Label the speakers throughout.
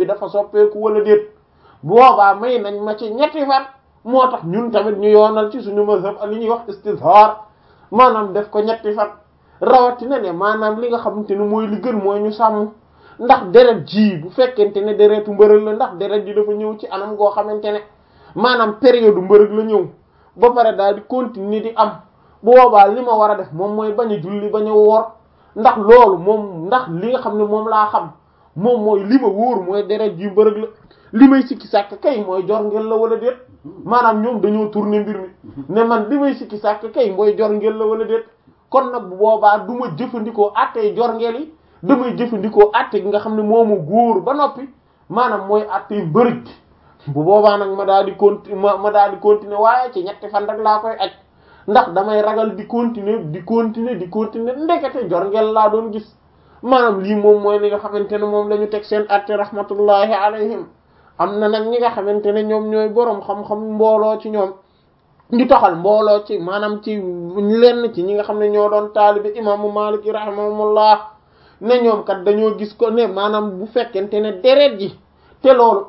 Speaker 1: bi dafa soppeeku wala déet boobaa may nañ ma ci ñetti fan moo tax ñun tamit ñu yoonal ci suñu mazhab li ñuy wax istizhar maanaam def ko ñetti fan rawatina ne maanaam li nga xamante ne mooy li gën mooy ñu sàmm ndax deret ji bu fekkente ne deretu mbërëg la ndax deret ji dafa ñëw ci anam goo xamante ne maanaam période mbërëg la ñëw ba pare daal di continuer di am bu boobaa li ma war a def moom mooy bañ a julli bañ a woor ndax loolu moom ndax li nga xam ne moom laa xam moom mooy li ma wóor mooy deret ji mbërëg la li may sikki sàkk kay mooy jor ngel la wala déet maanaam ñoom dañoo tourner mbir mi ne man li may sikki sàkk kay mooy jor ngel la wala déet kon nag bu boobaa du ma jëfandikoo attey jor ngel yi damay jëfandikoo atte gi nga xam ne moomu góor ba noppi maanaam mooy attey mbërëg bu boobaa nag ma daal di conti ma ma daal di continuer waaye ci ñetti fan rek laa koy aj ndax damay ragal di continuer di continuer di continuer ndekete jor ngel laa doon gis maanaam lii moom mooy li nga xamante ne moom la ñu teg seen atte rahmatullahi alayhim am na nag ñi nga xamante ne ñoom ñooy boroom xam-xam mbooloo ci ñoom ñu toxal mbooloo ci maanaam ci lenn ci ñi nga xam ne ñoo doon taalibi imaamu Maalik rahimahumullah ne ñoom kat dañoo gis ko ne maanaam bu fekkente ne deret ji te loolu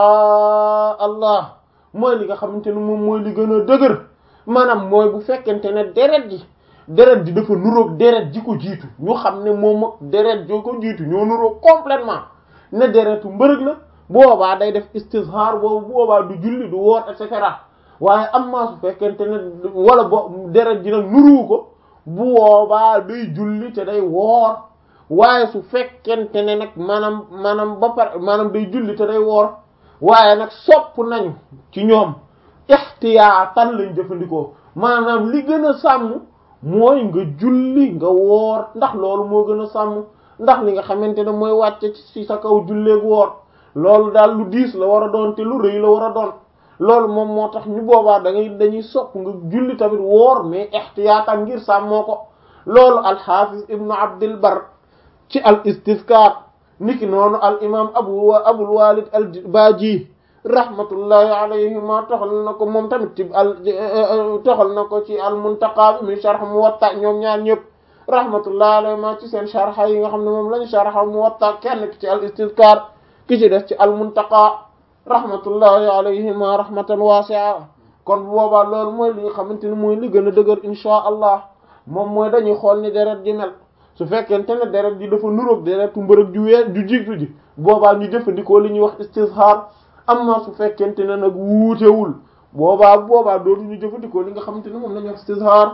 Speaker 1: inchaa allah mooy li nga xamante ne moom mooy li gën a dëgër maanaam mooy bu fekkente ne deret ji deret ji dafa nuroog deret ji ko jiitu ñu xam ne moom ak deret joo ko jiitu ñoo nuroog complètement ne deretu mbërëg la boobaa day def istizhar boobu boobaa du julli du woor et cetera waaye am maa su fekkente ne wala bo deret ji nag nuruwu ko bu boobaa day julli te day woor waaye su fekkente ne nag maanaam maanaam ba pare maanaam day julli te day woor waaye nag sopp nañu ci ñoom ixtiyaatan lañ jëfandikoo maanaam li gën a sàmm mooy nga julli nga woor ndax loolu moo gën a sàmm ndax li nga xamante ne mooy wàcce ci sa kaw julleegu woor loolu daal lu diis la war a doon te lu rëy la war a doon loolu moom moo tax ñu boobaa da ngay dañuy sopp nga julli tamit woor mais ixtiyaatan ngir sàmmoo ko loolu alxaafis ibnu abdil bar ci al istizkar niki noonu al imam abu abul walid al baaji rahmatullahi alayhima toxal na ko moom tamit ci al toxal na ko ci al muntaqa bi mi sharh muwatta ñoom ñaar ñëpp rahmatullahi alayhima ci seen sharha yi nga xam ne moom lañu sharha muwatta kenn ki ci al istizkar ki ci des ci al muntaqa rahmatullahi alayhima rahmatan wasi'a kon bu boobaa loolu mooy li nga xamante ni mooy li gën a dëgër inchaa allah moom mooy dañuy xool ni deret ji mel su fekkente ne deret ji dafa nuroog deretu mbërëg ju wee ju jiitu ji boobaa ñu jëfandikoo li ñuy wax istizhar amma su fekkente ne nag wuutewul boobaa boobaa dootu ñu jëfandikoo li nga xamante ne moom la ñuy wax istizhar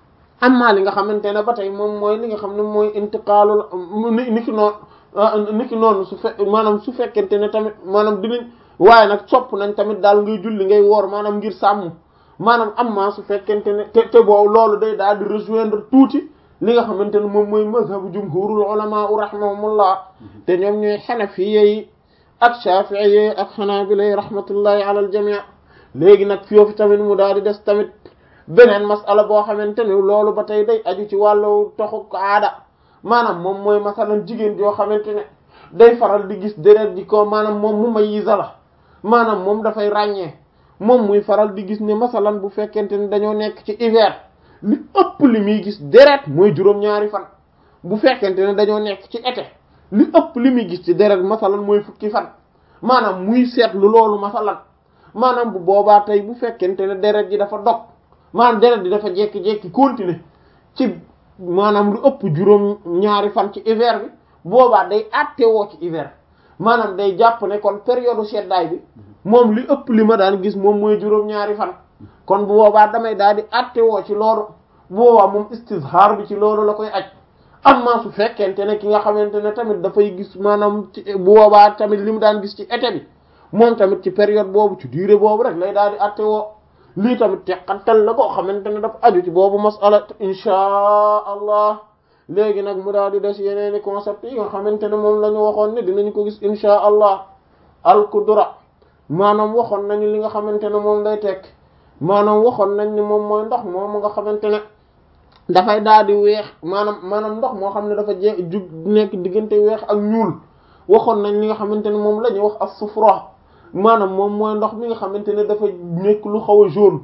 Speaker 1: amma li nga xamante ne ba tey moom mooy li nga xam ne mooy intiqaalul ni ni ki noonu ni ki noonu su fe maanaam su fekkente ne tamit maanaam dinañ waaye nag sopp nañ tamit daal ngay julli ngay woor maanaam ngir sàmm maanaam amma su fekkente ne te te boobu loolu day daal di rejoindre tuuti li nga xamante ne moom mooy mazhabu jumhurul ulama rahimahumullah te ñoom ñooy xanafiye yi ak shafi'iyye yi ak xanaabila yi rahmatullahi ala al jami' léegi nag foofu tamit mu daal di des tamit beneen masala boo xamante ne loolu ba tey day aju ci wàllu toxu aada maanaam moom mooy masalan jigéen joo xamante ne day faral di gis deret ji ko maanaam moom mu mayyiza la maanaam moom dafay ràññee moom muy faral di gis ne masalan bu fekkente ne dañoo nekk ci hiver li ëpp li muy gis deret mooy juróom-ñaari fan bu fekkente ne dañoo nekk ci été li ëpp li muy gis ci deret masalan mooy fukki fan maanaam muy seetlu loolu masalan maanaam bu boobaa tey bu fekkente ne deret ji dafa dog maanaam deret ji dafa jekki-jekki continuer ci maanaam lu ëpp juróom-ñaari fan ci hiver bi boobaa day àttewoo ci hiver maanaam day jàpp ne kon période seddaay bi moom li ëpp li ma daan gis moom mooy juróom-ñaari fan kon bu boobaa damay daal di àttewoo ci loolu bu boobaa moom istizhar bi ci loolu la koy aj amma su fekkente ne ki nga xamante ne tamit dafay gis maanaam ci bu boobaa tamit li mu daan gis ci été bi moom tamit ci période boobu ci durée boobu rek lay daal di àttewoo lii tamit teqantal la koo xamante ne dafa aju ci boobu masala inchaa allah léegi nag mu daal di des yeneeni concept yi nga xamante ne moom la ñu waxoon ne dinañ ko gis inchaa allah al kudura maanaam waxoon nañu li nga xamante ne moom lay tekk maanaam waxoon nañ ni moom mooy ndox moom nga xamante ne dafay daal di weex maanaam maanaam ndox moo xam ne dafa je jug nekk diggante weex ak ñuul waxoon nañ li nga xamante ne moom la ñuy wax as-sufra maanaam moom mooy ndox mi nga xamante ne dafa nekk lu xaw a jaune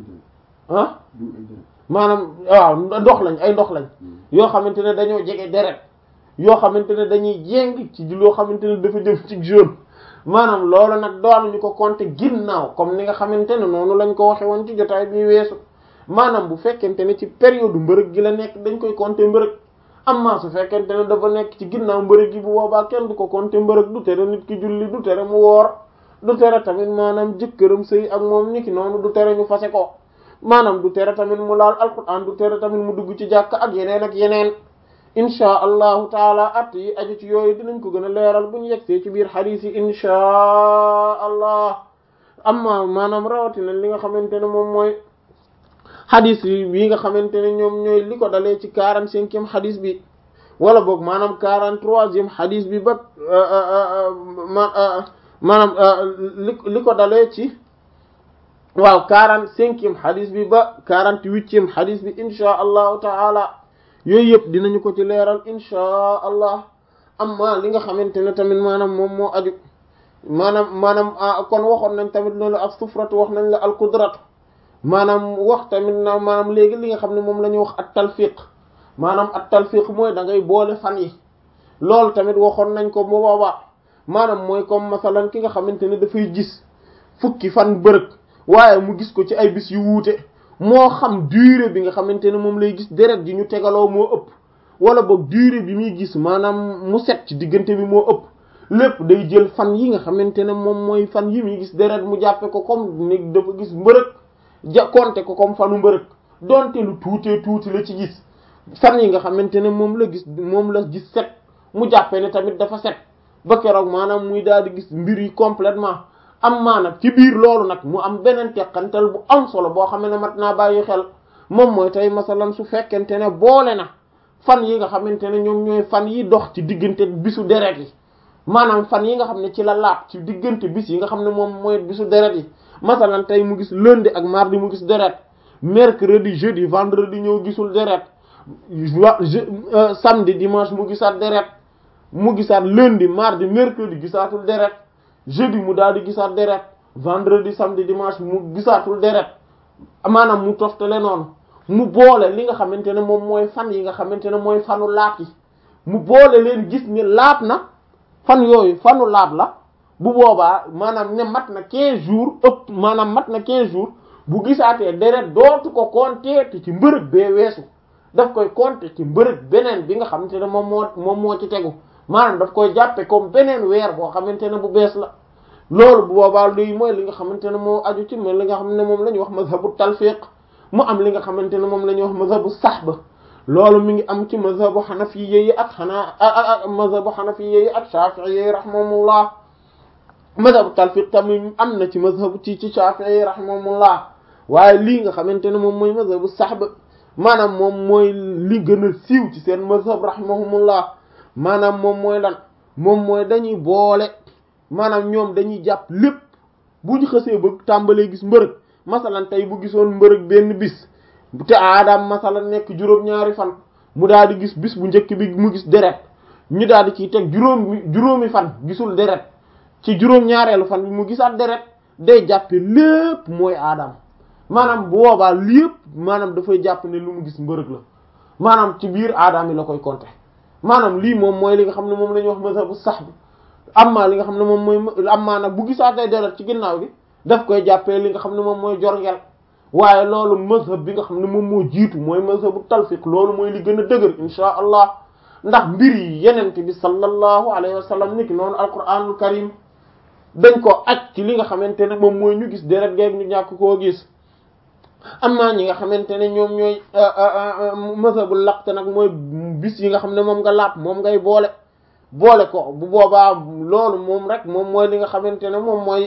Speaker 1: ah maanaam waaw ndox lañ ay ndox lañ yoo xamante ne dañoo jege deret yoo xamante ne dañuy jéng ci loo xamante ne dafa jëm ci jaune maanaam loolu nag doonuñu ko compter ginnaaw comme ni nga xamante ne noonu lañ ko waxe woon ci jotaay bi weesu maanaam bu fekkente ne ci période mbërëg gi la nekk dañ koy compter mbërëg amma su fekkente ne dafa nekk ci ginnaaw mbërëg gi bu boobaa kenn du ko compter mbërëg du tere nit ki julli du tere mu woor du tere tamit maanaam jëkkëram sëy ak moom niki noonu du tere ñu fase ko maanaam du tere tamit mu laal alquran du tere tamit mu dugg ci jàkk ak yeneen ak yeneen inchaa allahu taala at yi aju ci yooyu dinañ ko gën a leeral bu ñu yegsee ci biir xadiis yi inchaa allah amma maanaam rawatina li nga xamante ne moom mooy xadiis yi bii nga xamante ne ñoom ñooy li ko dalee ci quarante-cinquième xadiis bi wala boog maanaam quarante-troisième xadiis bi ba maanaam li li ko dalee ci waaw quarante-cinquième xadiis bi ba quarante-huitième xadiis bi inchaa allahu taala yooyu yëpp dinañu ko ci leeral inchaa allah amma li nga xamante ne tamit maanaam moom moo aju maanaam maanaam kon waxoon nañ tamit loolu ak sufratu wax nañ la al qudratu maanaam wax tamit na maanaam léegi li nga xam ne moom la ñuy wax at talfiq maanaam at talfiq mooy da ngay boole fan yi loolu tamit waxoon nañ ko bu boobaa maanaam mooy comme masalan ki nga xamante ne dafay gis fukki fan bërëg waaye mu gis ko ci ay bis yu wuute moo xam durée bi nga xamante ne moom lay gis deret ji ñu tegaloo moo ëpp wala boog durée bi muy gis maanaam mu set ci diggante bi moo ëpp lépp day jël fan yi nga xamante ne moom mooy fan yi muy gis deret mu jàppe ko comme ni dafa gis mbërëg ja compter ko comme fanu mbërëg donte lu tuutee tuuti la ci gis fan yi nga xamante ne moom la gis moom la gis set mu jàppe ne tamit dafa set ba keroog maanaam muy daal di gis mbir yi complètement am maanaam ci biir loolu nag mu am beneen teqantal bu am solo boo xam ne mat naa bàyyi xel moom mooy tey masalan su fekkente ne boole na fan yi nga xamante ne ñoom ñooy fan yi dox ci diggante bisu deret yi maanaam fan yi nga xam ne ci la laab ci diggante bis yi nga xam ne moom mooy bisu deret yi masalan tey mu gis lundi ak mardi mu gis deret mercredi jeudi vendredi ñëw gisul deret samedi dimanche mu gisaat deret mu gisaat lundi mardi mercredi gisaatul deret jeudi mu daal di gisaat deret vendredi samedi dimanche mu gisaatul deret maanaam mu toftale noonu mu boole li nga xamante ne moom mooy fan yi nga xamante ne mooy fanu laab yi mu boole leen gis ni laab na fan yooyu fanu laab la bu boobaa maanaam ne mat na 15 jours ëpp maanaam mat na 15 jours bu gisaatee deret dootu ko compter te ci mbërëg bee weesu daf koy compter ci mbërëg beneen bi nga xamante ne moom moo moom moo ci tegu maanaam daf koy jàppe comme beneen weer boo xamante ne bu bees la loolu bu boobaa luy mooy li nga xamante ne moo aju ci mais li nga xam ne moom la ñuy wax mazhabu talfiq mu am li nga xamante ne moom la ñuy wax mazhabu sahba loolu mi ngi am ci mazhabu hanafiyya yi ak xanaa ak mazhabu hanafiyya yi ak shafi'i yi rahimahumullah mazhabu talfiq tamit am na ci mazhabu ci ci shafi'i yi rahimahumullah waaye lii nga xamante ne moom mooy mazhabu sahba maanaam moom mooy li gën a siiw ci seen mazhab rahimahumullah maanaam moom mooy lan moom mooy dañuy boole maanaam ñoom dañuy jàpp lépp bu ñu xësee ba tàmbalee gis mbërëg masalan tey bu gisoon mbërëg benn bis te aadaam masalan nekk juróom-ñaari fan mu daal di gis bis bu njëkk bi mu gis deret ñu daal di ciy teg juróomi juróomi fan gisul deret ci juróom-ñaareelu fan bi mu gisaat deret day jàppe lépp mooy aadaam maanaam bu boobaa lépp maanaam dafay jàpp ne lu mu gis mbërëg la maanaam ci biir aadaam yi la koy compter maanaam lii moom mooy li nga xam ne moom la ñuy wax mazhabu sahb amma li nga xam ne moom mooy amma nag bu gisaatee deret ci ginnaaw bi daf koy jàppee li nga xam ne moom mooy jorngel waaye loolu mazhab bi nga xam ne moom moo jiitu mooy mazhabu talfiq loolu mooy li gën a dëgër insha allah ndax mbir yi yenente bi sallallahu alayhi wa sallam niki noonu alquranul karim dañ ko aj ci li nga xamante ne moom mooy ñu gis deret geeg ñu ñàkk koo gis amma ñi nga xamante ne ñoom ñooy mazhabul laqt nag mooy bis yi nga xam ne moom nga laab moom ngay boole boole ko bu boobaa loolu moom rek moom mooy li nga xamante ne moom mooy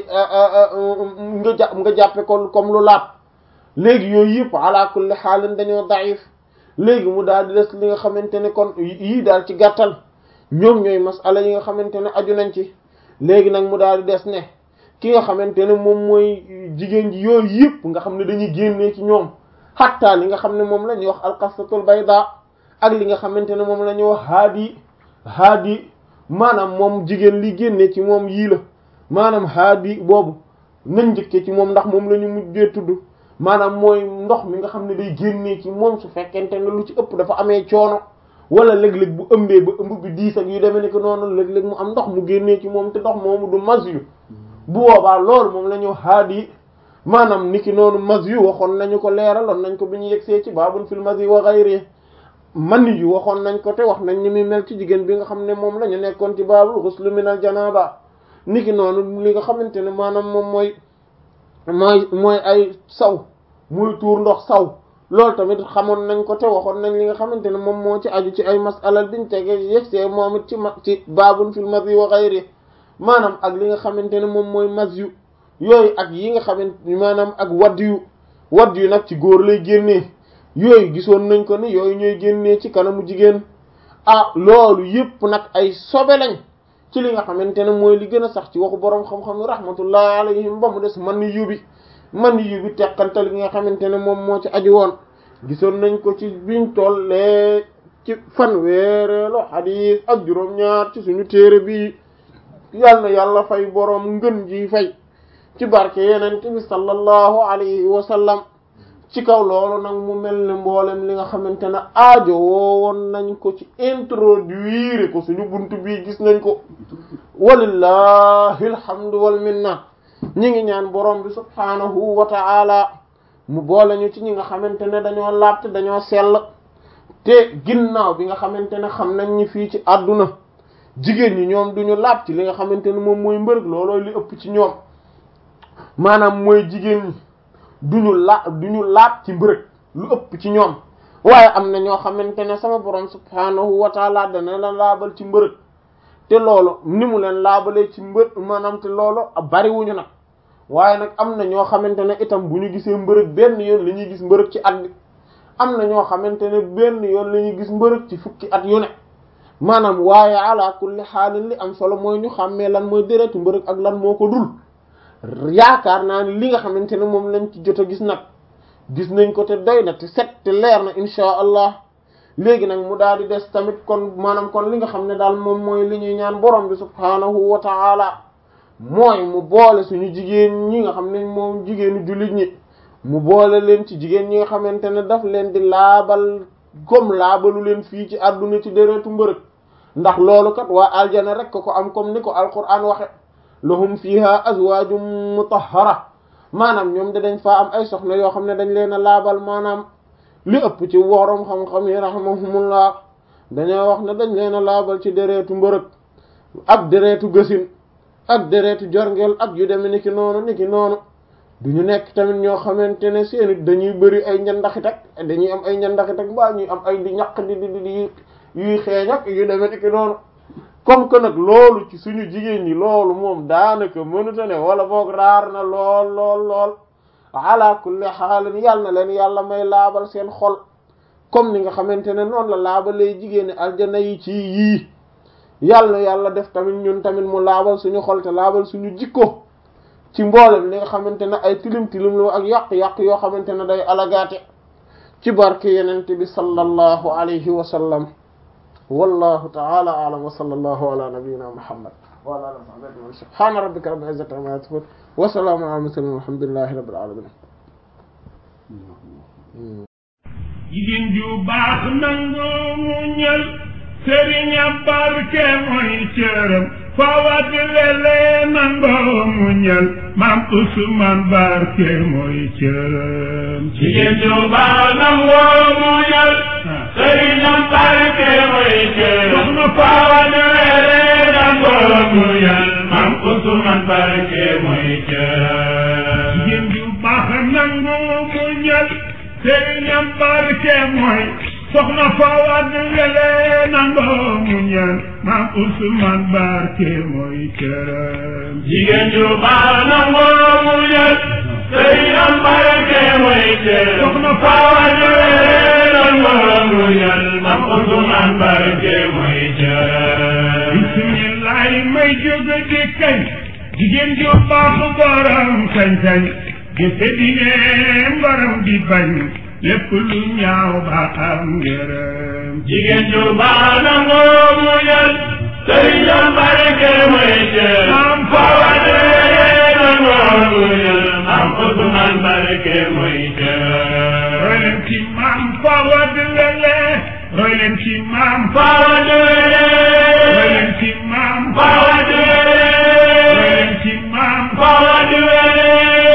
Speaker 1: nga jà nga jàppe ko comme lu laab léegi yooyu yëpp ala kulli xaalin dañoo daif léegi mu daal di des li nga xamante ne kon yii daal ci gàttal ñoom ñooy masala yi nga xamante ne aju nañ ci léegi nag mu daal di des ne ki nga xamante ne moom mooy jigéen ji yooyu yëpp nga xam ne dañuy génnee ci ñoom xattaa li nga xam ne moom la ñuy wax alqasatul bayda ak li nga xamante ne moom la ñuy wax haadi haadi maanaam moom jigéen li génnee ci moom yii la maanaam haadi boobu nañ njëkkee ci moom ndax moom la ñu mujjee tudd maanaam mooy ndox mi nga xam ne day génnee ci moom su fekkente ne lu ci ëpp dafa amee coono wala léeg-léeg bu ëmbee ba ëmb bi diis ak yu demee ni ko noonu léeg-léeg mu am ndox mu génnee ci moom te ndox moomu du mas yu bu boobaa loolu moom la ñu haadi maanaam niki noonu mas yu waxoon nañu ko leeraloon nañ ko bi ñu yegsee ci baabul fil mas yi wa ghayri man yu waxoon nañ ko te wax nañ ni muy mel ci jigéen bi nga xam ne moom la ñu nekkoon ci baabul ghusl min al janaba niki noonu li nga xamante ne maanaam moom mooy mooy mooy ay saw muy tuur ndox saw loolu tamit xamoon nañ ko te waxoon nañ li nga xamante ne moom moo ci aju ci ay masalal biñ tege yegsee moom it ci ma ci baabun fil mas yi wa ghayri maanaam ak li nga xamante ne moom mooy mas yu yooyu ak yi nga xamante maanaam ak wadd yu wadd yu nag ci góor lay génnee yooyu gisoon nañ ko ni yooyu ñooy génnee ci kanamu jigéen ah loolu yépp nag ay sobe lañ ci li nga xamante ne mooy li gën a sax ci waxu boroom xam-xam yi rahmatullahi alayhim ba mu des man yu bi man yu bi teqantal gi nga xamante ne moom moo ci aju woon gisoon nañ ko ci biñ tollee ci fanweereelu xadiis ak juróom-ñaar ci suñu téere bi yal na yàlla fay boroom ngën ji fay ci barke yeneen bi sallallahu alayhi wa sallam ci kaw loolu nag mu mel ne mboolem li nga xamante ne aajo woowoon nañ ko ci introduire ko suñu buntu bii gis nañ ko walillahi alhamdu wal minna ñi ngi ñaan borom bi subhaanahu wa ta'ala mu boole ñu ci ñi nga xamante ne dañoo laabte dañoo sell te ginnaaw bi nga xamante ne xam nañ ñi fii ci àdduna jigéen ñi ñoom duñu laab ci li nga xamante ne moom mooy mbërëg loolooy li ëpp ci ñoom maanaam mooy jigéen ñi duñu la duñu laab ci mbërëg lu ëpp ci ñoom waaye am na ñoo xamante ne sama borom subhaanahu wa taala dana la laabal ci mbërëg te loolu ni mu leen laabalee ci mbër maanaam te loolu bariwuñu nag waaye nag am na ñoo xamante ne itam bu ñu gisee mbërëg benn yoon la ñuy gis mbërëg ci at bi am na ñoo xamante ne benn yoon la ñuy gis mbërëg ci fukki at yu ne maanaam waaye ala kulli xaalin li am solo mooy ñu xàmmee lan mooy déretu mbërëg ak lan moo ko dul yaakaar naa ni li nga xamante ne moom lañ ci jot a gis nag gis nañ ko te doy na te set te leer na insha allah léegi nag mu daal di des tamit kon maanaam kon li nga xam ne daal moom mooy li ñuy ñaan borom bi subhaanahu wa ta'ala mooy mu boole suñu jigéen ñi nga xam ne moom jigéenu jullit ñi mu boole leen ci jigéen ñi nga xamante ne daf leen di laabal comme laabalu leen fii ci àdduna ci déretu mbërëg ndax loolu kat waa aljana rek ko am comme ni ko alquran waxe lahum fiha azwajum mutahhara maanaam ñoom de dañ faa am ay soxna yoo xam ne dañ leen a laabal maanaam li ëpp ci worom xam-xam yi rahimahumullah dañoo wax ne dañ leen a laabal ci deretu mbërëg ak deretu gësin ak deretu jorngeel ak yu deme ni ki noonu ni ki noonu duñu nekk tamit ñoo xamante ne seeni dañuy bëri ay ñandaxit ak dañuy am ay ñandaxit ak mbaa ñuy am ay di ñaq di di di yuy xeeñ ak yu deme ni ki noonu comme que nag loolu ci suñu jigéen ñi loolu moom daanaka mënuta ne wala boog raar na lool lool lool ala kulli xaalin yàlla na leen yàlla may laabal seen xol comme ni nga xamante ne noonu la laabalee jigéeni aljana yi ci yii yàlla na yàlla def tamit ñun tamit mu laabal suñu xol te laabal suñu jikko ci mboolem li nga xamante ne ay tilim tilim lu ak yàq-yàq yoo xamante ne day alagaate ci barke yenente bi sallallahu alayhi wa sallam wallahu ta'ala a'lam wa sallallahu ala nabiyyina muhammad wa ala alihi wa sahbihi subhana rabbika rabbil izzati amma yasifun wa salamun ala mursalin walhamdulillahi rabbil alamin
Speaker 2: jigéen ju baax nangu muñal sëriña barke mooy cëram fawat lele nangoo muñal maam Usmaan barke mooy cëram
Speaker 3: jigéen ju baax nangoo muñal sëriña barke mooy cëram
Speaker 2: soxna fawat
Speaker 3: lele nangoo muñal maam Usmaan barke mooy cëram
Speaker 2: jigéen ju baax nangu muñal sëriña barke mooy soxna fawat lele nangoo muñal maam Usmaan barke mooy cëram
Speaker 3: jigéen ju baax nangoo muñal sëriña barke mooy cëram
Speaker 2: soxna
Speaker 3: fawat lele nangoo muñal maam Usmaan barke mooy cëram
Speaker 2: bismillaay may jóg di kañ jigéen ju baax borom sañ-sañ jëfe dine mbaram di bañ lépp lu ñaaw ba am ngërëm
Speaker 3: jigéen ju baax nangoo muñal sëriña barke mooy cëram
Speaker 2: maam
Speaker 3: fawat lele nangoo muñal maam Usmaan barke mooy cëram
Speaker 2: rolen ci maam fawad lele roy leen ci maam
Speaker 3: Fawa
Speaker 2: roy
Speaker 3: Duwele
Speaker 2: leen ci maam
Speaker 3: Fawa
Speaker 2: roy
Speaker 3: Duwele
Speaker 2: leen ci maam
Speaker 3: Fawa Duwele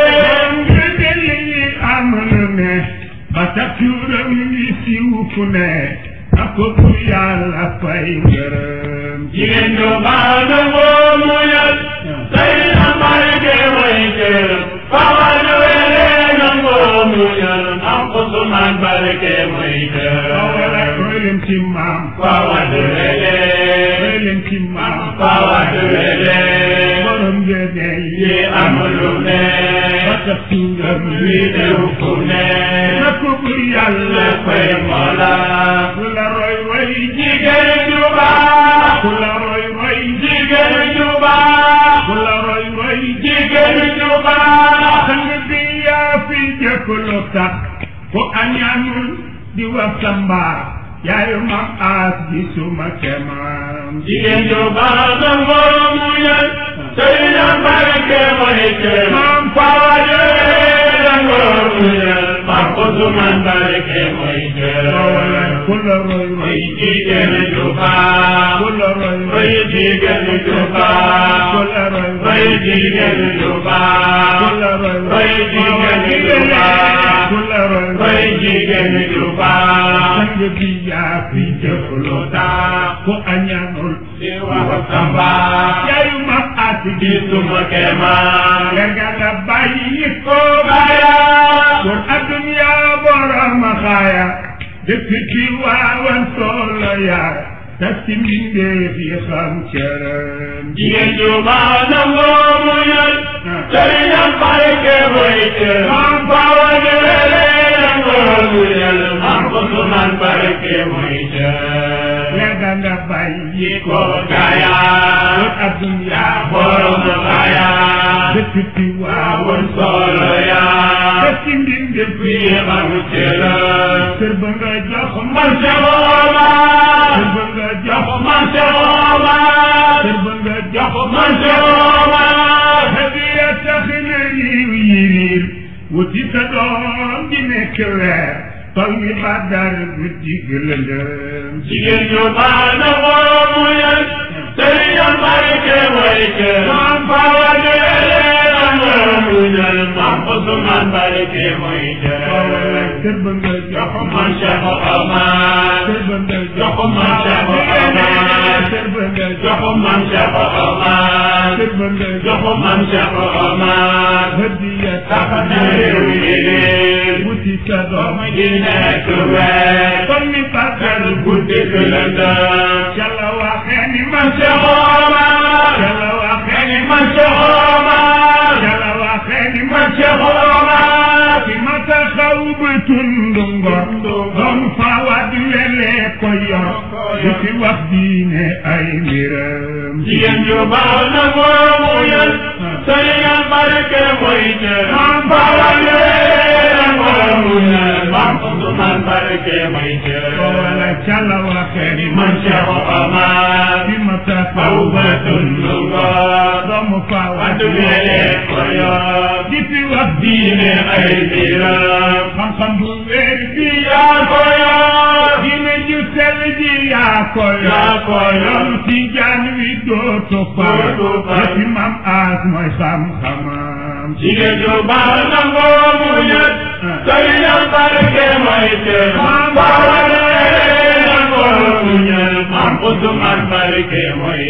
Speaker 2: nga delli yi am lu ne ba tax turam yi siiw fu ne ak ko bu yàlla fay ngërëm
Speaker 3: jigéen ju baax nangoo muñal say na barke mooy jërëm Fawa Duwele nangoo muñal am Usmaan barke mooy
Speaker 2: wala
Speaker 3: jërëm
Speaker 2: roy leen ci maam
Speaker 3: Fawa Duwele
Speaker 2: roy leen ci maam
Speaker 3: Fawa Duwele
Speaker 2: borom ngëneel
Speaker 3: yi am lu ne
Speaker 2: ba tax turam
Speaker 3: li
Speaker 2: yi
Speaker 3: dew fu ne
Speaker 2: na ko bu yàlla
Speaker 3: léppay
Speaker 2: fay
Speaker 3: mola
Speaker 2: ku la roy roy
Speaker 3: jigéen ju baax
Speaker 2: ku la roy roy
Speaker 3: jigéen ju baax
Speaker 2: ku la roy roy
Speaker 3: jigéen ju baax
Speaker 2: sang bi yaa fi jëkk lu tax ku añaanul di wax sa mbaax yaayu mam aas ji suma kemaam
Speaker 3: jigéen ju baax nangoo muñal sëy na barke mooy kër
Speaker 2: maam
Speaker 3: Fawa Duwele nangoo muñal maam Usmaan barke mooy
Speaker 2: wala
Speaker 3: kër
Speaker 2: ku la roy roy
Speaker 3: mooy jigéen ju baax
Speaker 2: ku la roy roy
Speaker 3: mooy jigéen ju
Speaker 2: ku
Speaker 3: baax
Speaker 2: la roy roy
Speaker 3: mooy jigéen ju baax
Speaker 2: ku la roy roy
Speaker 3: mooy jigéen ju baax
Speaker 2: ku la roy roy
Speaker 3: mooy jigéen ju baax
Speaker 2: sang bi yaa fi jëkk lu tax ku añaanul
Speaker 3: di wax samba
Speaker 2: yaayu mam aas ji
Speaker 3: di suma kemaan
Speaker 2: Lerga nga bàyyi ko
Speaker 3: baya
Speaker 2: Pour adduna borom xaaya dëkk ci waawan solo yaar tas ci mbindeef yi xam cëram
Speaker 3: jigéen ju baax nangoo muñal sëriñam barke mooy kër maam Fawa Duwele nangoo muñal maam Usmaan barke mooy kër
Speaker 2: Lerga nga bàyyi ko
Speaker 3: ko gaya
Speaker 2: Pour adduna
Speaker 3: borom gaya
Speaker 2: dëkk ci waawan
Speaker 3: woon solo yaa
Speaker 2: tas ci mbindeef yi
Speaker 3: fii xam cëram
Speaker 2: kër ba nga jox
Speaker 3: man
Speaker 2: man
Speaker 3: ca
Speaker 2: kër
Speaker 3: Omar
Speaker 2: ba nga jox
Speaker 3: man ca Omar
Speaker 2: kër ba nga jox
Speaker 3: man ca Omar
Speaker 2: hadiya tax na yiw yi riir wuti sa doom di nekk weer tol mi badar guddi gëlëndëm
Speaker 3: jigéen ñu baax na woo muñal sëriñam barke mooy kër maam Fawa Duwele nangoo muñal maam Usmaan barke mooy
Speaker 2: wala
Speaker 3: kër
Speaker 2: kër ba nga jox
Speaker 3: man Cheikh Omar
Speaker 2: kër ba nga
Speaker 3: jox
Speaker 2: jox
Speaker 3: man Cheikh Omar
Speaker 2: kër ba nga
Speaker 3: jox
Speaker 2: jox
Speaker 3: man Cheikh Omar
Speaker 2: kër ba nga
Speaker 3: jox
Speaker 2: jox
Speaker 3: man Cheikh Omar
Speaker 2: hadiya
Speaker 3: tax
Speaker 2: tax
Speaker 3: na réew yi réer
Speaker 2: wuti sa doom
Speaker 3: di nekk weer
Speaker 2: tol mi badar
Speaker 3: guddi gi lëndëm
Speaker 2: yàlla waxee ni man
Speaker 3: man Cheikh Omar
Speaker 2: yàlla waxee ni
Speaker 3: man Cheikh Omar
Speaker 2: yàlla waxee ni
Speaker 3: man
Speaker 2: man
Speaker 3: Cheikh Omar
Speaker 2: fi ma taxaw ba tundu ngor doom Fawa Duwele ko yor di fi wax diine ay mbiram
Speaker 3: jigéen ju baax na moo muñal sëriñam barke mooy kër maam Fawa Duwele nangoo muñal maam Usmaan barke mooy
Speaker 2: wala
Speaker 3: kër
Speaker 2: cala waxee ni
Speaker 3: man Cheikh Omar
Speaker 2: fi ma taxaw
Speaker 3: aw
Speaker 2: ba
Speaker 3: ba
Speaker 2: tundu
Speaker 3: tundu
Speaker 2: ngor
Speaker 3: ngor
Speaker 2: doom Fawa
Speaker 3: Duwele ko yor
Speaker 2: di fi wax
Speaker 3: diine ay mbiram
Speaker 2: xam-xam bu wér bi
Speaker 3: yaa ko yor
Speaker 2: diine ju sell ji yaa ko
Speaker 3: yaa ko yor.
Speaker 2: yoonu tijaan wi dootu far
Speaker 3: Dootu far.
Speaker 2: yëfi mam aas mooy xam-xamam
Speaker 3: jigéen ju baax nangoo muñal sëriñam barke mooy kër maam Fawa Duwele nangoo muñal maam Usmaan barke mooy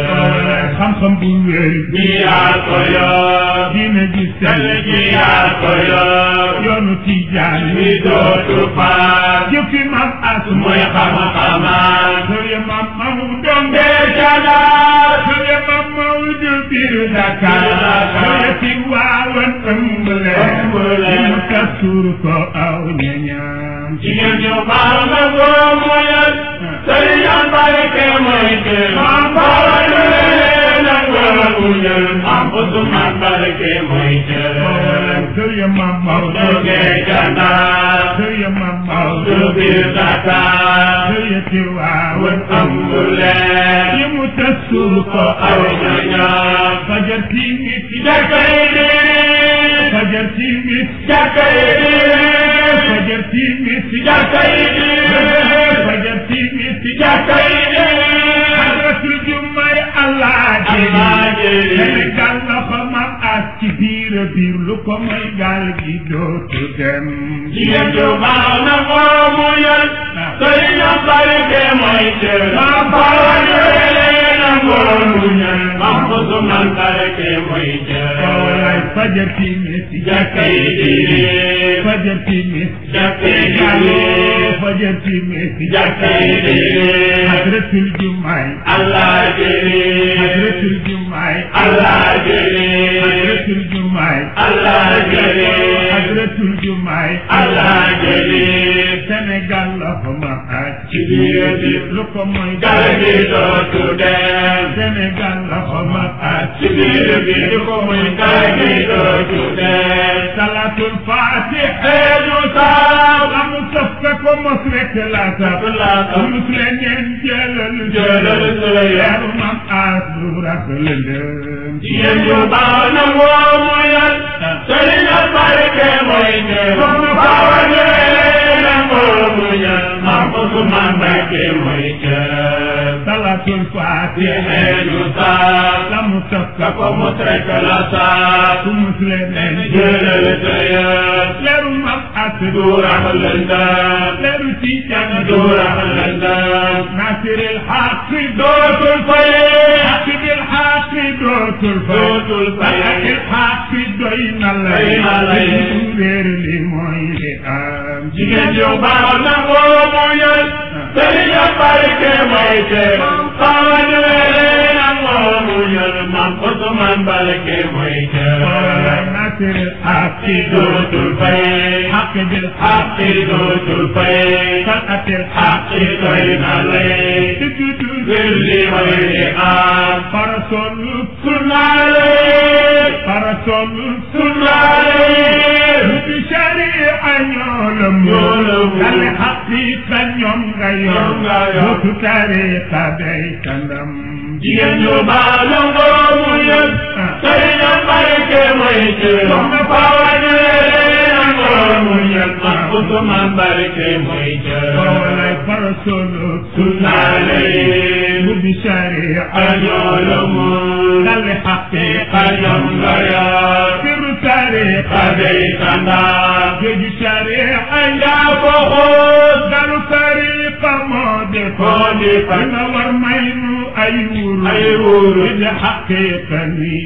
Speaker 3: kër
Speaker 2: xam-xam bu wér
Speaker 3: bi yaa ko yor
Speaker 2: diine ju
Speaker 3: sell
Speaker 2: sell
Speaker 3: ji yaa ko yor
Speaker 2: yoonu tijaan
Speaker 3: wi dootu faar
Speaker 2: jëfi mam aas
Speaker 3: mooy xam-xamaan
Speaker 2: sëriñ mam Maodo
Speaker 3: bee canaar
Speaker 2: sëriñ mam Maodo biir Dakar
Speaker 3: Dakar.
Speaker 2: sëriñ ci waawan ëmb leen
Speaker 3: Ëmb leen.
Speaker 2: mu tasur ko aw ñañam
Speaker 3: jigéen ju baax nangoo muñal sëriñam barke mooy kër maam Fawa Duwele nangoo muñal maam Usmaan barke mooy kër
Speaker 2: sëriñ mam Maodo
Speaker 3: bee canaar
Speaker 2: sëriñ mam
Speaker 3: du
Speaker 2: Maodo
Speaker 3: biir Dakar
Speaker 2: sëriñ ci waawan
Speaker 3: ëmb leen
Speaker 2: yi mu tasur ko
Speaker 3: aw
Speaker 2: aw
Speaker 3: ñañam
Speaker 2: fajar timit
Speaker 3: jàkkay di
Speaker 2: fajar timit
Speaker 3: jàkkay di
Speaker 2: fajar timis ci
Speaker 3: jàkka yi diine
Speaker 2: fajar timis ci
Speaker 3: jàkka yi diine
Speaker 2: hadratul jummay allah
Speaker 3: Allah
Speaker 2: jëri
Speaker 3: jëri.
Speaker 2: Sénégal la fa mam as ci biir a biir lu ko may gaal gi dootu dem
Speaker 3: jigéen ju baax na moo mu yal sëriñam barke mooy cër maam Fawa Ndiolé na moo mu yal maam Ousmane barke mooy
Speaker 2: wallaay
Speaker 3: cër
Speaker 2: fajar timis ci
Speaker 3: jàkka yi diine
Speaker 2: fajar timis
Speaker 3: jàkka yi
Speaker 2: Allo
Speaker 3: diine
Speaker 2: fajar timis ci
Speaker 3: jàkka yi diine
Speaker 2: hadratul jummay
Speaker 3: Allah jëri
Speaker 2: hadratul jummay
Speaker 3: Allah jëri
Speaker 2: hadratul jummay
Speaker 3: Allah jëri
Speaker 2: hadratul jummay
Speaker 3: Allah jëri
Speaker 2: Sénégal la fa mam as
Speaker 3: ci biir biir
Speaker 2: lu ko mooy
Speaker 3: gaal gi dootu dem
Speaker 2: Sénégal la fa mam as
Speaker 3: ci biir biir ko muy gaal gi dootu dem
Speaker 2: salatul fatih
Speaker 3: eeju saab
Speaker 2: amu saf ka ko mos rek la saf
Speaker 3: laa saf.
Speaker 2: mus leen ngeen jëlal
Speaker 3: Jëlal sa yar.
Speaker 2: yaru mam as lu rax lëndëm
Speaker 3: jigéen ju baax na moo mu yal sëriñ a barke mooy ñëw Fawa Ndiolé na moo mu yal maam Ousmane barke mooy cër
Speaker 2: salatul fatih
Speaker 3: eeju saab
Speaker 2: amu saf
Speaker 3: ka
Speaker 2: ka
Speaker 3: ko mos rek la saab
Speaker 2: mus leen ngeen
Speaker 3: jëlal sa yar
Speaker 2: leeru mam as
Speaker 3: du rax lëndëm
Speaker 2: leeru ci jàng
Speaker 3: du rax lëndëm
Speaker 2: nasiril xaq
Speaker 3: dootul fayee
Speaker 2: حق بالحق دوت
Speaker 3: دوت
Speaker 2: الفيض
Speaker 3: الفيض.
Speaker 2: الحق دوينا
Speaker 3: Doyna lay.
Speaker 2: غير لي موي ام
Speaker 3: jigéen ju baax na moo mu yal sëriñ a barke mooy cër Fawa Ndiolé na moo mu yal maam Ousmane barke mooy cër
Speaker 2: ناصر الحق
Speaker 3: dootul fay
Speaker 2: حق بالحق
Speaker 3: xaq dootul fay
Speaker 2: طلعت
Speaker 3: xaq
Speaker 2: الحق
Speaker 3: doy na lay
Speaker 2: سجود
Speaker 3: ngir li mooy li am
Speaker 2: فرسول
Speaker 3: sunnaale
Speaker 2: فرسول
Speaker 3: sunnaale
Speaker 2: بشريعة يولم
Speaker 3: يولم.
Speaker 2: الحقيقة يوم غير
Speaker 3: يوم غير.
Speaker 2: وفي طريقة بيتنم
Speaker 3: jigéen ju baax na moo mu yal sëriñ a barke mooy cër Fawa Ndiolé na moo mu yal maam Ousmane barke mooy cër
Speaker 2: ولا فرسول
Speaker 3: sunnaale
Speaker 2: بشريعة
Speaker 3: añoolomu
Speaker 2: الحقيقة
Speaker 3: añom nga yor
Speaker 2: سر طريقة
Speaker 3: xabey kandaa
Speaker 2: جد شريعة
Speaker 3: yaa ko xool
Speaker 2: قالوا طريقة مودفة
Speaker 3: Modifa.
Speaker 2: إن ورمين أي ورود
Speaker 3: ay wóoru
Speaker 2: الحقيقة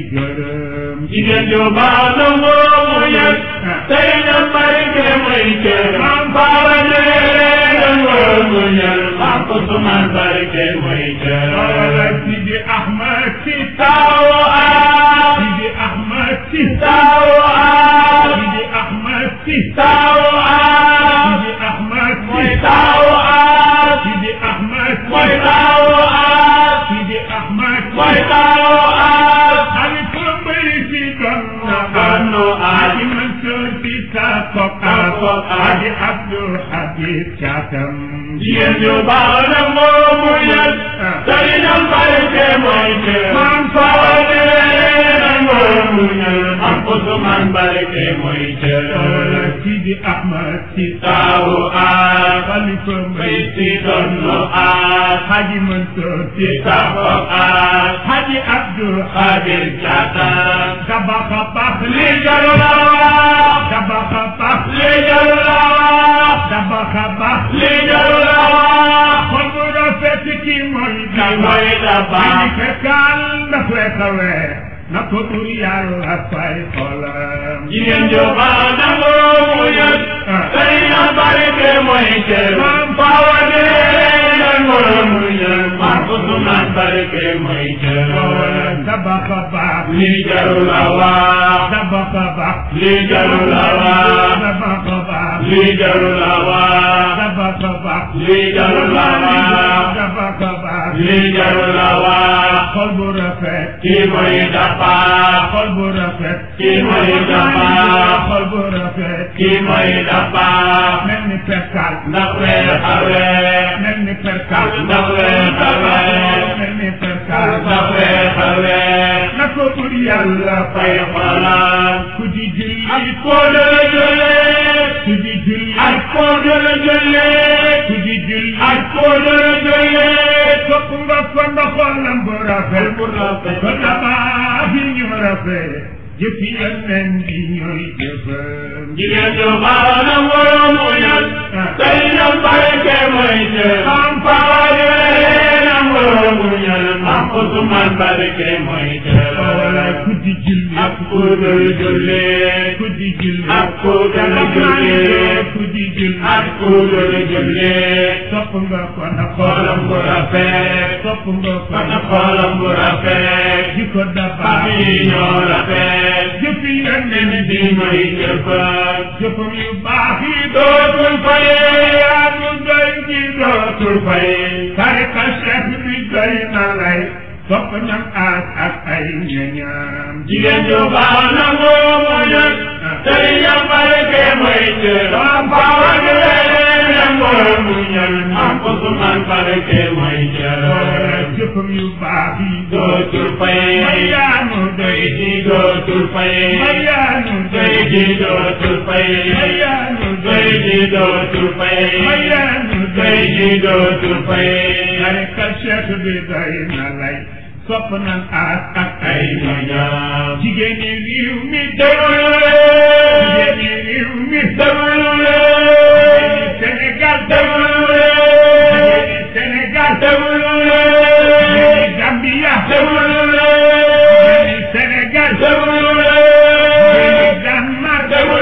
Speaker 2: نيجرم
Speaker 3: jigéen ju baax na moo mu yal sëriñ a barke mooy cër Fawa Ndiolé na moo mu yal maam Ousmane barke mooy cër
Speaker 2: ولا سيدي أحمد سيدي
Speaker 3: taawu aar
Speaker 2: سيدي أحمد سيدي
Speaker 3: taawu aar
Speaker 2: سيدي أحمد سيدي
Speaker 3: taawu aar
Speaker 2: سيدي أحمد
Speaker 3: mooy
Speaker 2: سيدي
Speaker 3: taawu aar
Speaker 2: سيدي أحمد
Speaker 3: mooy
Speaker 2: سيدي
Speaker 3: taawu aar
Speaker 2: سيدي أحمد
Speaker 3: mooy taawu aar
Speaker 2: خليفة بريسي دون
Speaker 3: Donnu aar.
Speaker 2: حاجي منصور في ساقك
Speaker 3: Sakok aar.
Speaker 2: حاجي عبد الحبيب شاتم
Speaker 3: jigéen ju baax na moo mu yal sëriñam barke mooy cër
Speaker 2: Maam
Speaker 3: Fawa Ndiolé na moo mu yal maam Ousmane barke mooy cër
Speaker 2: ولا سيدي أحمد سيدي
Speaker 3: taawu aar
Speaker 2: خليفة
Speaker 3: bay
Speaker 2: بريسي
Speaker 3: si donnu aar
Speaker 2: حاجي منصور في
Speaker 3: si sakok aar
Speaker 2: حاجي عبد
Speaker 3: xaadir
Speaker 2: الحبيب
Speaker 3: caataan
Speaker 2: دبخ بخ
Speaker 3: li jaru la wax
Speaker 2: دبخ بخ
Speaker 3: li jaru la wax
Speaker 2: دبخ بخ
Speaker 3: li jaru la wax
Speaker 2: xol bu rafet ki mooy
Speaker 3: ki mooy dafa
Speaker 2: ay fekkal dafay xawee na ko tur yàlla fay xolam
Speaker 3: jigéen ju baax na moo mu yal sëriñam barke mooy cër Fawa Ndiolé na moo mu yal maam Ousmane barke mooy cër
Speaker 2: wala dabaxa baax
Speaker 3: li jaru la wax
Speaker 2: dabaxa baax
Speaker 3: li jaru la wax
Speaker 2: dabaxa baax
Speaker 3: li jaru la wax
Speaker 2: dabaxa baax
Speaker 3: li jaru la wax
Speaker 2: dabaxa baax
Speaker 3: li jaru la wax
Speaker 2: xol bu rafet
Speaker 3: kii mooy dafa
Speaker 2: xol bu rafet
Speaker 3: kii mooy dafa
Speaker 2: xol bu rafet
Speaker 3: kii mooy dafa
Speaker 2: mel ni perkal
Speaker 3: ndax weer xawee
Speaker 2: mel ni perkal
Speaker 3: ndax weer xawee
Speaker 2: mel ni perkal
Speaker 3: ndax weer xawee
Speaker 2: na ko bur yàlla
Speaker 3: fay xolam
Speaker 2: ku di julli
Speaker 3: ak koo dala jullee
Speaker 2: ku di julli
Speaker 3: ak koo dala jullee
Speaker 2: ku di julli
Speaker 3: ak koo dala jullee
Speaker 2: sopp nga ko ndax xolam bu rafet
Speaker 3: bu rafet
Speaker 2: ko tabax yi ñu rafet jëfi yeneen bi ñooy jëfam
Speaker 3: jigéen ju baax na moromu ñal tey na barke mooy jël am fawaale na moromu ñal am Usmaan barke mooy
Speaker 2: wala
Speaker 3: jël
Speaker 2: ku di julli
Speaker 3: ak ku dul jullee
Speaker 2: ku di julli
Speaker 3: ak ku dul jullee
Speaker 2: ku di julli
Speaker 3: ak ku dul jullee
Speaker 2: sopp nga ko ndax
Speaker 3: xoolam bu rafet
Speaker 2: sopp nga ko
Speaker 3: ak xoolam bu rafet
Speaker 2: di ko dabax
Speaker 3: ak yi ñoo rafet
Speaker 2: jëfi yeneen bi
Speaker 3: di mooy jëfam
Speaker 2: jëfam yu baax yi
Speaker 3: dootul fayee
Speaker 2: anu doy ji dootul fay tarika cheikh bi doy na lay sopp ñam aas ak ay ñañam
Speaker 3: jigéen ju baax na moomu ñal tey na barke mooy jël am fawaale na moromu ñal am Usmaan barke mooy jël
Speaker 2: jëfam yu baax yi
Speaker 3: dootul fayee
Speaker 2: mayaanu doy
Speaker 3: ji dootul fayee
Speaker 2: mayaanu
Speaker 3: doy
Speaker 2: doy
Speaker 3: ji dootul fayee
Speaker 2: mayaanu
Speaker 3: doy
Speaker 2: doy
Speaker 3: ji dootul fayee
Speaker 2: mayaanu
Speaker 3: doy
Speaker 2: doy
Speaker 3: ji dootul fayee
Speaker 2: tarika cheikh bi doy na lay sopp nan aas ak ay
Speaker 3: ay
Speaker 2: ñañam
Speaker 3: ñoñam
Speaker 2: jigéen ñi réew mi
Speaker 3: déglu
Speaker 2: jigéen
Speaker 3: leen
Speaker 2: ñi réew mi
Speaker 3: déglu
Speaker 2: jigéen
Speaker 3: leen
Speaker 2: ñi Sénégal
Speaker 3: déglu
Speaker 2: jigéen
Speaker 3: leen
Speaker 2: ñi Sénégal
Speaker 3: déglu
Speaker 2: jigéen
Speaker 3: leen
Speaker 2: ñi Gambia
Speaker 3: déglu
Speaker 2: jigéen
Speaker 3: leen
Speaker 2: ñi Sénégal
Speaker 3: déglu
Speaker 2: jigéen
Speaker 3: leen
Speaker 2: ñi Danemark
Speaker 3: déglu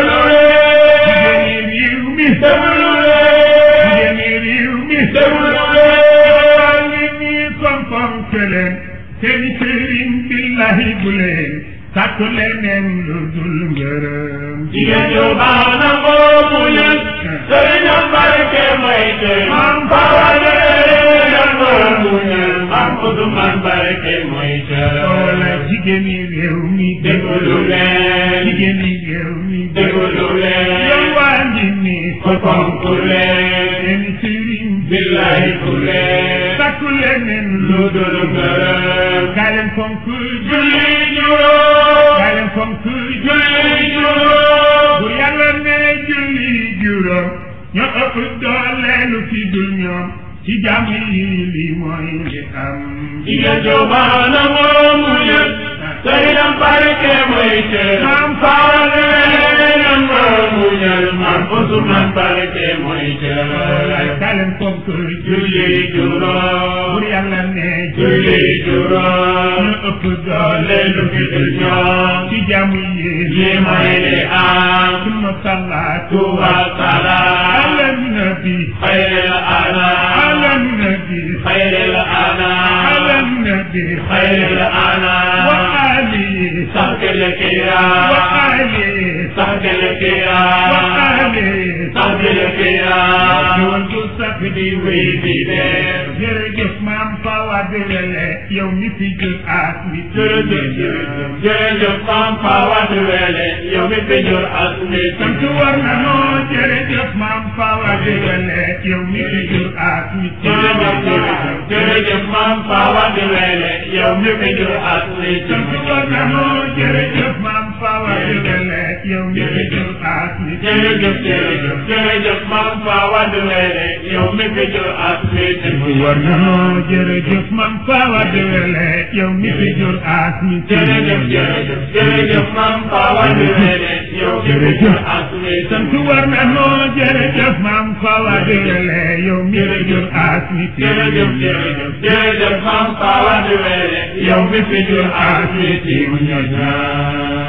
Speaker 2: jigéen
Speaker 3: leen
Speaker 2: ñi réew mi
Speaker 3: déglu
Speaker 2: jigéen
Speaker 3: leen
Speaker 2: ñi réew mi
Speaker 3: déglu
Speaker 2: maa
Speaker 3: leen
Speaker 2: ngi nii kom-kom ke leen seen sëriñ billahi bu leen sàkku leneen lu dul ngërëm
Speaker 3: jigéen ju baax na moomu ñal sëriñam barke may te mam fawaale na moomu ñal mam Usmaan barke mooy
Speaker 2: wala
Speaker 3: te
Speaker 2: jigéen ñi réew mi
Speaker 3: déglu leen
Speaker 2: jigéen ñi réew mi
Speaker 3: déglu leen
Speaker 2: yow waa ngi nii
Speaker 3: ko fonk leen
Speaker 2: seen sëriñ
Speaker 3: billahi ku leen
Speaker 2: sàkku leneen
Speaker 3: lu dul ngërëm
Speaker 2: kaa leen fonk
Speaker 3: julli juróom
Speaker 2: kaa leen fonk
Speaker 3: julli juróom
Speaker 2: bu yàlla ne julli juróom ñoo ëpp doole lu fi dul ñoom ci jàmm yi li mooy li am
Speaker 3: jigéen ju baax na moomu ñal sëriñam barke mooy te mam fawaale na moomu ñal mam Usmaan barke mooy te
Speaker 2: kaa leen fonk
Speaker 3: julli juróom
Speaker 2: bu yàlla ne
Speaker 3: julli juróom
Speaker 2: ñoo ëpp doole
Speaker 3: leen lu fi dul ñoom
Speaker 2: ci jàmm yi
Speaker 3: li mooy li am
Speaker 2: suma salaatu
Speaker 3: tuwa salaam
Speaker 2: ala nabi
Speaker 3: xayril
Speaker 2: ala
Speaker 3: anam
Speaker 2: nabi
Speaker 3: xayril
Speaker 2: ala
Speaker 3: anam
Speaker 2: nabi
Speaker 3: xayril
Speaker 2: wa
Speaker 3: anam
Speaker 2: ali
Speaker 3: saxkil
Speaker 2: wa
Speaker 3: kiram
Speaker 2: ali
Speaker 3: saxkil
Speaker 2: wa
Speaker 3: kiram
Speaker 2: ali
Speaker 3: saxkil kiram
Speaker 2: Jëwal bu sax di wéy
Speaker 3: wéy di dem
Speaker 2: jërëjëf maam Fawa Dewele yow mi fi jël aas mi
Speaker 3: jërëjëf jërëjëf jërëjëf maam Fawa Dewele yow mi fi jur as mi
Speaker 2: sant war na noo jërëjëf maam Fawa Dewele yow mi fi jur aas mi
Speaker 3: jërëjëf jërëjëf jërëjëf maam Fawa Dewele yow mi fi jur as mi
Speaker 2: sant war na noo jërëjëf maam Fawa Dewele yow mi fi jur aas mi
Speaker 3: jërëjëf jërëjëf jërëjëf maam Fawa Dewele yow mi fi jur as mi
Speaker 2: war na noo jërëjëf maam Fawa Dewele yow mi fi jur aas mi
Speaker 3: jërëjëf jërëjëf jërëjëf maam Fawa Dewele yow mi fi jur as mi
Speaker 2: sant war na noo jërëjëf maam Fawa Dewele yow mi fi jur aas mi
Speaker 3: jërëjëf jërëjëf jërëjëf maam Fawa Dewele yow mi fi jur as mi
Speaker 2: mu ñor